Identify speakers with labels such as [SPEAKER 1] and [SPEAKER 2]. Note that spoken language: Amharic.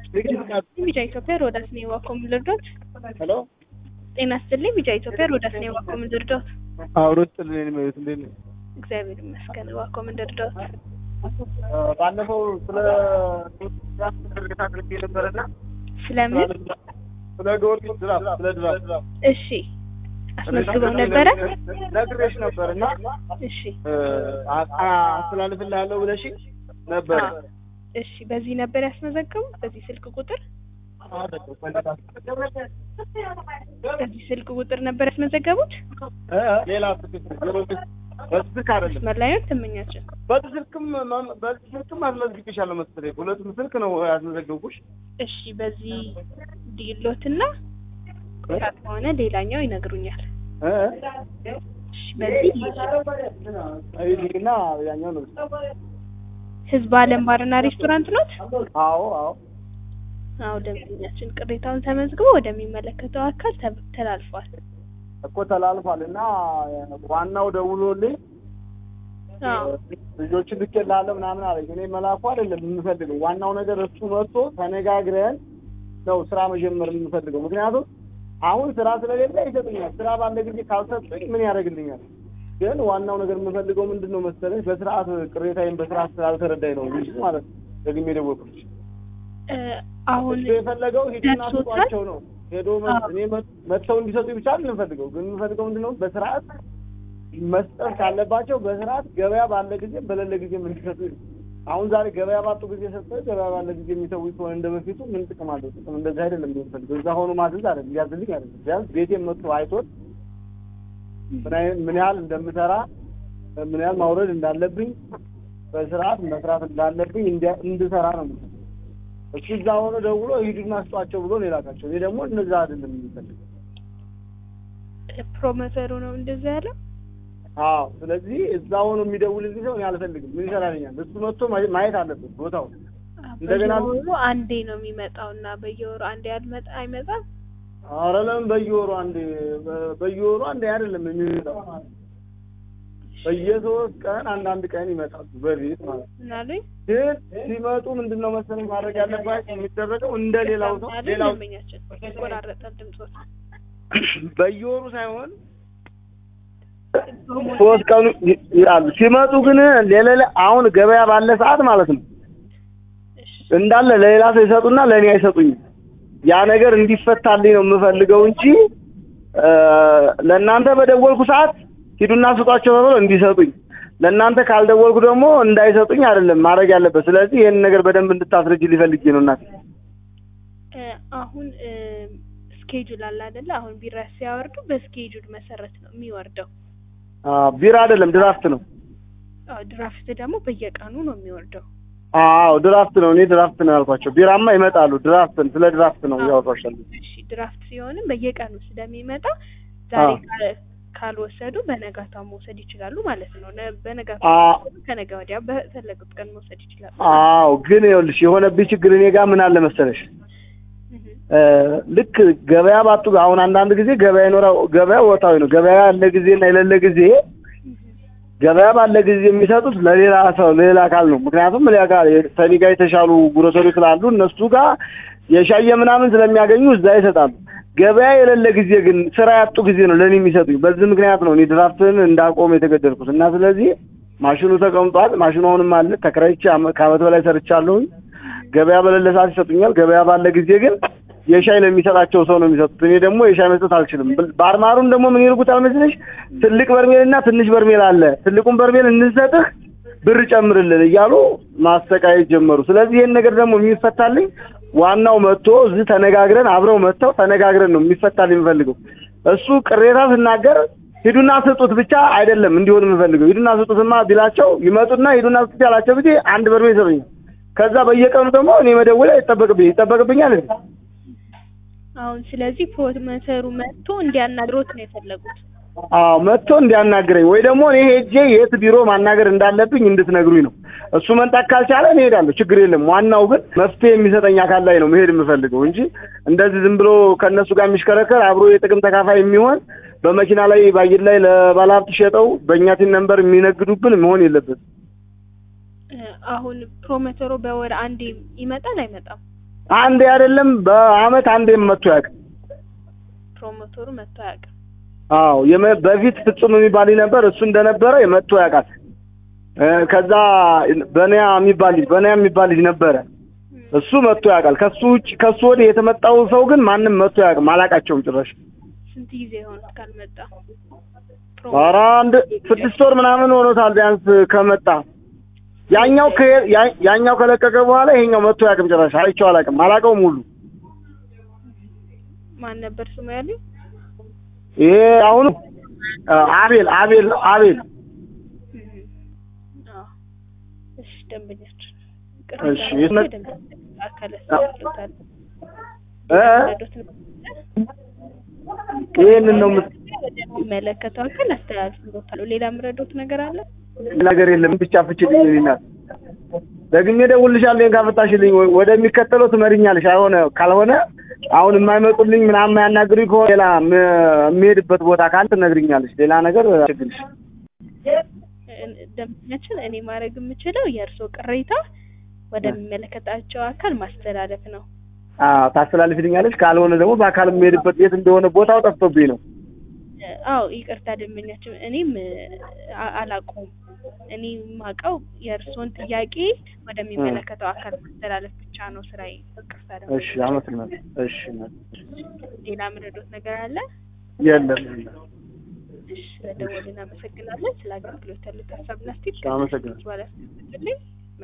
[SPEAKER 1] ቢጫ ኢትዮጵያ ሮዳስ ነው የዋኮም ልርዶት
[SPEAKER 2] ሄሎ
[SPEAKER 1] ጤና ይስጥልኝ። ቢጫ ኢትዮጵያ ሮዳስ ነው የዋኮም ልርዶት
[SPEAKER 2] አውሮ ጥልን ነው እንዴት ነው?
[SPEAKER 1] እግዚአብሔር ይመስገን። ዋኮም ልርዶት
[SPEAKER 2] ባለፈው ስለ ድርግታ አድርጌ ነበረና
[SPEAKER 1] ስለምን
[SPEAKER 2] ስለ ጊዮርጊስ ድራፍ ስለ ድራፍ
[SPEAKER 1] እሺ አስመዝግበው ነበረ?
[SPEAKER 2] ነግሬሽ ነበር እና
[SPEAKER 1] እሺ
[SPEAKER 2] አስተላልፍልሃለሁ ብለሽ ነበር።
[SPEAKER 1] እሺ በዚህ ነበር ያስመዘገቡ በዚህ ስልክ ቁጥር በዚህ ስልክ ቁጥር ነበር ያስመዘገቡት?
[SPEAKER 2] ሌላ ስልክ ጊዮርጊስ በዚህ ስልክ አይደለም
[SPEAKER 1] መስመር ላይ ነው ትመኛቸው።
[SPEAKER 2] በዚህ ስልክም በዚህ ስልክም አስመዝግቤሻለሁ መሰለኝ። ሁለቱም ስልክ ነው ያስመዘገብኩሽ።
[SPEAKER 1] እሺ በዚህ ዲሎትና ከሆነ ሌላኛው ይነግሩኛል።
[SPEAKER 2] እ
[SPEAKER 1] እሺ በዚህ
[SPEAKER 2] አይዲና ያኛው ነው።
[SPEAKER 1] ህዝብ አለም ባርና ሬስቶራንት ኖት?
[SPEAKER 2] አዎ አዎ
[SPEAKER 1] አዎ ደንበኛችን ቅሬታውን ተመዝግቦ ወደሚመለከተው አካል ተ- ተላልፏል።
[SPEAKER 2] እኮ ተላልፏል እና ዋናው ደውሎልኝ
[SPEAKER 1] አዎ
[SPEAKER 2] ልጆችን ልኬልሃለሁ ምናምን አለኝ። እኔ መላኩ አይደለም የምፈልገው፣ ዋናው ነገር እሱ መጥቶ ተነጋግረን ነው ስራ መጀመር የምፈልገው። ምክንያቱም አሁን ስራ ስለሌለ ይሰጡኛል። ስራ ባለ ጊዜ ካልሰጡኝ ምን ያደርግልኛል? ግን ዋናው ነገር የምፈልገው ምንድን ነው መሰለኝ፣ በስርዓት ቅሬታዬን በስርዓት ስላልተረዳኝ ነው እንጂ ማለት ነው ደግሜ ደወልኩልሽ።
[SPEAKER 1] እ አሁን
[SPEAKER 2] እሱ የፈለገው ሂድና
[SPEAKER 1] ደርሶታል?
[SPEAKER 2] ስጧቸው ነው ሄዶ መ-
[SPEAKER 1] አዎ።
[SPEAKER 2] እኔ መ- መጥተው እንዲሰጡኝ ብቻ አይደለም የምፈልገው። ግን የምፈልገው ምንድን ነው በስርዓት መስጠት ካለባቸው በስርዓት ገበያ ባለ ጊዜ በሌለ ጊዜም እንዲሰጡ ነው። አሁን ዛሬ ገበያ ባጡ ጊዜ ሰጥተው ገበያ ባለ ጊዜ የሚሰው ከሆነ እንደ በፊቱ ምን ጥቅም አለው? ጥቅም እንደዚህ አይደለም የምፈልገው። እዛ ሆኖ ማዘዝ አይደለም ሊያዝልኝ አይደለም። ቢያንስ ቤቴን መጥቶ አይቶት ምን አይነት ምን ያህል እንደምሰራ ምን ያህል ማውረድ እንዳለብኝ በስርዓት መስራት እንዳለብኝ እንዲያ- እንድሰራ ነው የምፈልገው። እሱ እዛ ሆኖ ደውሎ ሂዱና ስጧቸው ብሎ ነው የላካቸው። እኔ ደግሞ እነዛ አይደለም የምፈልገው።
[SPEAKER 1] ፕሮሞተሩ ነው እንደዛ ያለው።
[SPEAKER 2] አዎ ስለዚህ እዛ ሆኖ የሚደውልልኝ ሰው እኔ አልፈልግም። ምን ይሰራልኛል? እሱ መጥቶ ማየ- ማየት አለበት ቦታው። እንደገና
[SPEAKER 1] በየወሩ አንዴ ነው የሚመጣው እና በየወሩ አንዴ አልመጣ አይመጣም።
[SPEAKER 2] ኧረ ለምን በየወሩ አንዴ በ- በየወሩ አንዴ አይደለም የሚመጣው በየሶስት ቀን አንዳንድ ቀን ይመጣሉ በቤት ማለት ነው።
[SPEAKER 1] ምናሉኝ
[SPEAKER 2] ግን ሲመጡ ምንድን ነው መሰለኝ ማድረግ ያለባቸው የሚደረገው እንደ ሌላው ሰው ሌላው
[SPEAKER 1] ደንበኛችን ይቆራረጣል ድምጾት
[SPEAKER 2] በየወሩ ሳይሆን ሶስት ቀኑ ይ- ይላሉ። ሲመጡ ግን ሌላ አሁን ገበያ ባለ ሰዓት ማለት ነው እንዳለ ለሌላ ሰው ይሰጡና ለእኔ አይሰጡኝም። ያ ነገር እንዲፈታልኝ ነው የምፈልገው እንጂ እ ለእናንተ በደወልኩ ሰዓት ሂዱና ስጧቸው ተብሎ እንዲሰጡኝ፣ ለእናንተ ካልደወልኩ ደግሞ እንዳይሰጡኝ አይደለም ማድረግ ያለበት። ስለዚህ ይህን ነገር በደንብ እንድታስረጅ ሊፈልጌ ነው እናቴ።
[SPEAKER 1] እ አሁን ስኬጁል አለ አይደለ? አሁን ቢራ ሲያወርዱ በስኬጁል መሰረት ነው የሚወርደው።
[SPEAKER 2] አ ቢራ አይደለም ድራፍት ነው።
[SPEAKER 1] አዎ ድራፍት ደግሞ በየቀኑ ነው የሚወርደው።
[SPEAKER 2] አዎ ድራፍት ነው። እኔ ድራፍት ነው ያልኳቸው። ቢራማ ይመጣሉ። ድራፍት ስለ ድራፍት ነው ያወራሻለሁ።
[SPEAKER 1] እሺ ድራፍት ሲሆንም በየቀኑ ስለሚመጣ ዛሬ
[SPEAKER 2] አዎ።
[SPEAKER 1] ካል- ካልወሰዱ በነጋታው መውሰድ ይችላሉ ማለት ነው። ነ-
[SPEAKER 2] አ
[SPEAKER 1] በነጋታው ከወሰዱ ከነገ ወዲያ በፈለጉት ቀን መውሰድ ይችላሉ።
[SPEAKER 2] አዎ ግን ይኸውልሽ የሆነብኝ ችግር እኔ ጋር ምን አለ መሰለሽ
[SPEAKER 1] እህ
[SPEAKER 2] እ ልክ ገበያ ባጡ አሁን አንዳንድ ጊዜ ገበያ ይኖራው ገበያ ወጣዊ ነው። ገበያ ያለ ጊዜና የሌለ ጊዜ ገበያ ባለ ጊዜ የሚሰጡት ለሌላ ሰው ለሌላ አካል ነው። ምክንያቱም እኔ ጋር ከእኔ ጋር የተሻሉ ጉሮሰሪ ስላሉ እነሱ ጋር የሻየ ምናምን ስለሚያገኙ እዛ ይሰጣሉ። ገበያ የሌለ ጊዜ ግን ስራ ያጡ ጊዜ ነው ለእኔ የሚሰጡኝ። በዚህ ምክንያት ነው እኔ ድራፍትን እንዳቆም የተገደድኩት እና ስለዚህ ማሽኑ ተቀምጧል። ማሽኑ አሁንም አለ። ተከራይቼ አመ- ከአመት በላይ ሰርቻለሁኝ። ገበያ በሌለ ሰዓት ይሰጡኛል። ገበያ ባለ ጊዜ ግን የሻይ ለሚሰጣቸው ሰው ነው የሚሰጡት። እኔ ደግሞ የሻይ መስጠት አልችልም። ብል- ባርማሩን ደግሞ ምን ይልኩታል መስለሽ? ትልቅ በርሜል እና ትንሽ በርሜል አለ። ትልቁን በርሜል እንሰጥህ ብር ጨምርልን እያሉ ማሰቃየት ጀመሩ። ስለዚህ ይህን ነገር ደግሞ የሚፈታልኝ ዋናው መጥቶ እዚህ ተነጋግረን አብረው መጥተው ተነጋግረን ነው የሚፈታልኝ የምፈልገው። እሱ ቅሬታ ስናገር ሂዱና ስጡት ብቻ አይደለም እንዲሆን የምፈልገው። ሂዱና ስጡትማ ቢላቸው ይመጡና ሂዱና ስጡት ያላቸው ጊዜ አንድ በርሜል ይሰጡኛል። ከዛ በየቀኑ ደግሞ እኔ መደወል ይጠበቅብኝ ይጠበቅብኛል እንዴ?
[SPEAKER 1] አሁን ስለዚህ ፕሮሞተሩ መጥቶ እንዲያናግሮት ነው የፈለጉት።
[SPEAKER 2] አዎ መጥቶ እንዲያናግረኝ ወይ ደግሞ እኔ ሄጄ የት ቢሮ ማናገር እንዳለብኝ እንድትነግሩኝ ነው። እሱ መምጣት ካልቻለ እኔ እሄዳለሁ፣ ችግር የለም። ዋናው ግን መፍትሄ የሚሰጠኝ አካል ላይ ነው መሄድ የምፈልገው እንጂ እንደዚህ ዝም ብሎ ከእነሱ ጋር የሚሽከረከር አብሮ የጥቅም ተካፋይ የሚሆን በመኪና ላይ በአየር ላይ ለባለሀብት ሸጠው በእኛ ቲን ነንበር የሚነግዱብን መሆን የለበትም።
[SPEAKER 1] እ አሁን ፕሮሞተሩ በወር አንዴ ይመጣል አይመጣም?
[SPEAKER 2] አንዴ አይደለም በአመት አንዴም መጥቶ ያውቅ።
[SPEAKER 1] ፕሮሞተሩ መጥቶ አያውቅም።
[SPEAKER 2] አዎ የመ- በፊት ፍጹም የሚባል ልጅ ነበር። እሱ እንደነበረ መጥቶ ያውቃል። እ፣ ከዛ በንያ የሚባል ልጅ በንያ የሚባል ልጅ ነበረ። እሱ መጥቶ ያውቃል። ከሱ ውጭ ከሱ ወዲህ የተመጣው ሰው ግን ማንም መጥቶ ያውቅም። አላውቃቸውም ጭራሽ።
[SPEAKER 1] ስንት ጊዜ ሆኖት ካልመጣ?
[SPEAKER 2] ኧረ አንድ ስድስት ወር ምናምን ሆኖታል ቢያንስ ከመጣ። ያኛው ከ- ያ- ያኛው ከለቀቀ በኋላ ይሄኛው መጥቶ ያውቅም ጭራሽ። አይቼው አላውቅም። አላውቀውም ሁሉ
[SPEAKER 1] ማን ነበር ስሙ ያለኝ?
[SPEAKER 2] ይሄ አሁኑ አ፣ አቤል አቤል አቤል
[SPEAKER 1] አዎ። እሺ ደንበኛችን
[SPEAKER 2] እሺ፣ የት መ-
[SPEAKER 1] አካል ያስተላልፋል።
[SPEAKER 2] እ? ይሄንን ነው የምት-
[SPEAKER 1] ወደሚመለከተው አካል አስተላልፍሎታል። ሌላ የምረዳዎት ነገር አለ?
[SPEAKER 2] ነገር የለም ብቻ ፍችልኝ ይልናል። ደግሜ እደውልልሻለሁ ይሄን ካፈታሽልኝ ወይ- ወደሚከተለው ትመሪኛለሽ። አይሆነ ካልሆነ አሁን የማይመጡልኝ ምናምን የማያናግሩኝ ከሆነ ሌላ ም- የሚሄድበት ቦታ ካለ ትነግሪኛለሽ። ሌላ ነገር አችግልሽ
[SPEAKER 1] ደንበኛችን እኔ ማድረግ የምችለው የእርስዎ ቅሬታ ወደሚመለከታቸው አካል ማስተላለፍ ነው።
[SPEAKER 2] ታስተላልፊልኛለች። ካልሆነ ደግሞ በአካል የሚሄድበት የት እንደሆነ ቦታው ጠፍቶብኝ ነው።
[SPEAKER 1] አዎ ይቅርታ ደንበኛችን፣ እኔም አ- አላውቀውም። እኔ የማውቀው የእርስዎን ጥያቄ ወደሚመለከተው አካል ማስተላለፍ ብቻ ነው ስራዬ። ይቅርታ
[SPEAKER 2] እሺ፣
[SPEAKER 1] ደንበኛችን።
[SPEAKER 2] አመሰግናለሁ። እሺ፣
[SPEAKER 1] ሌላ የምረዳዎት ነገር አለ?
[SPEAKER 2] የለም የለም።
[SPEAKER 1] እሺ፣ ስለደወሉ እናመሰግናለን። ስለ አገልግሎት ያሉት ሀሳብና አስተያየት
[SPEAKER 2] አመሰግናለሁ።
[SPEAKER 1] በኋላ ያስቀምጡልኝ።